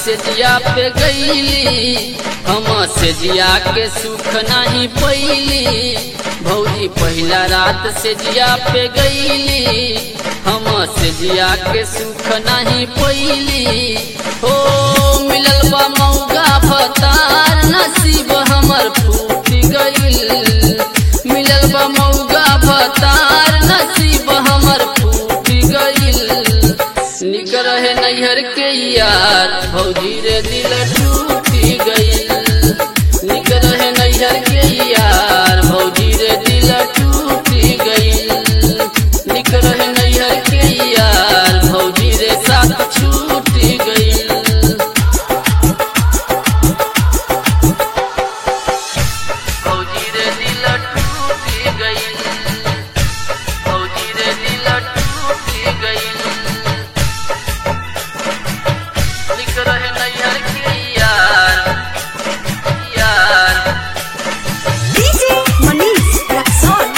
से जिया पे गईली हम से जिया के सुख नहीं पैली भौजी पहिला रात से जिया पे गईली हम से जिया के सुख नहीं पैली हो मिलल बा मौगा भतार नसीब हमर फूट गईल मिलल बा मौगा भतार नसीब हमर फूट गईल निक रहे नैहर के यार भौजी रे दिल टूट गईल निक रहे नैहर के यार भौजी रे दिल टूट गईल निक रहे नैहर के यार भौजी रे साथ छूट गईल भौजी रे दिल टूट गईल भौजी रे दिल टूट गईल लिख रहे नैहर के यार यार DJ Manish Raxon.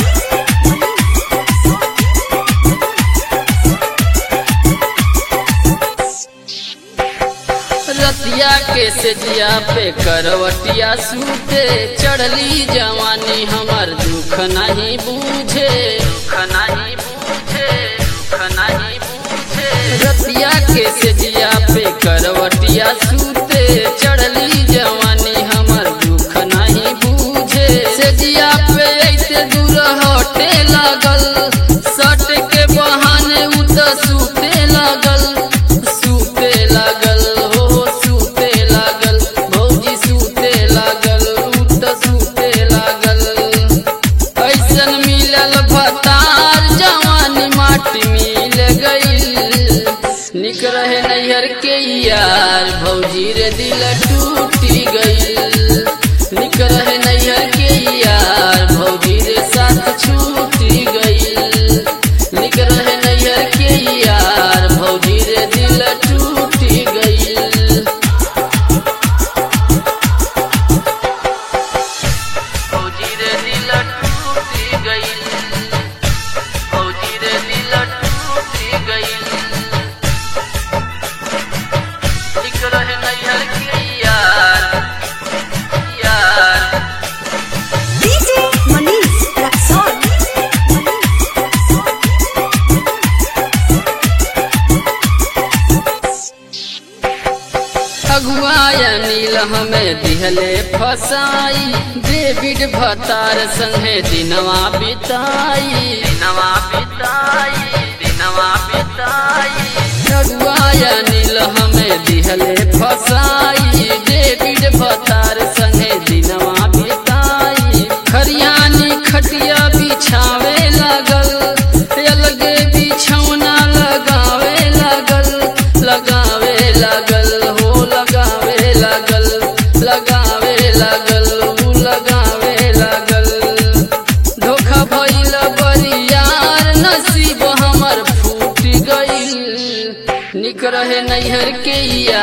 रतिया के सेजिया पे करवटिया सूते चढ़ली जवानी हमर दुख नहीं बूझे दुख नहीं बूझे दुख नहीं बूझे रतिया के सेजिया पे करवटिया सूते चढ़ली जवानी हमर दुख नहीं बूझे सेजिया पे ऐसे दूर हटे लागल सट के बहाने उत सूते लागल सूते लागल हो सूते लागल भौजी सूते लागल उत सूते लागल ऐसन मिलल भतार जवानी माटी मिल गईल निक रहे नैहर के यार भौजी रे दिल टूटी गईल निक रहे नैहर के यार भौजी रे साथ छूटी गईल निक रहे नैहर के यार भौजी रे दिल टूटी गईल भौजी रे दिल टूटी गईल भौजी रे दिल टूटी गईल लिख रहे नैहर के यार यार DJ Manish Raxon. अगुआया नील हमें दिहले फसाई डेविड भतार संगे दिनवा बिताई दिनवा बिताई दिनवा बिताई अगुआया नील हमें दिहले फसाई डेविड भतार संगे दिनवा बिताई खरियानी खटिया बिछावे लागल अलगे बिछौना लगावे लागल लगावे लागल हो लगावे लागल लगावे लागल ऊ लगावे लागल धोखा भइल बरियार नसीब हमर फूट गईल निक रहे नैहर के यार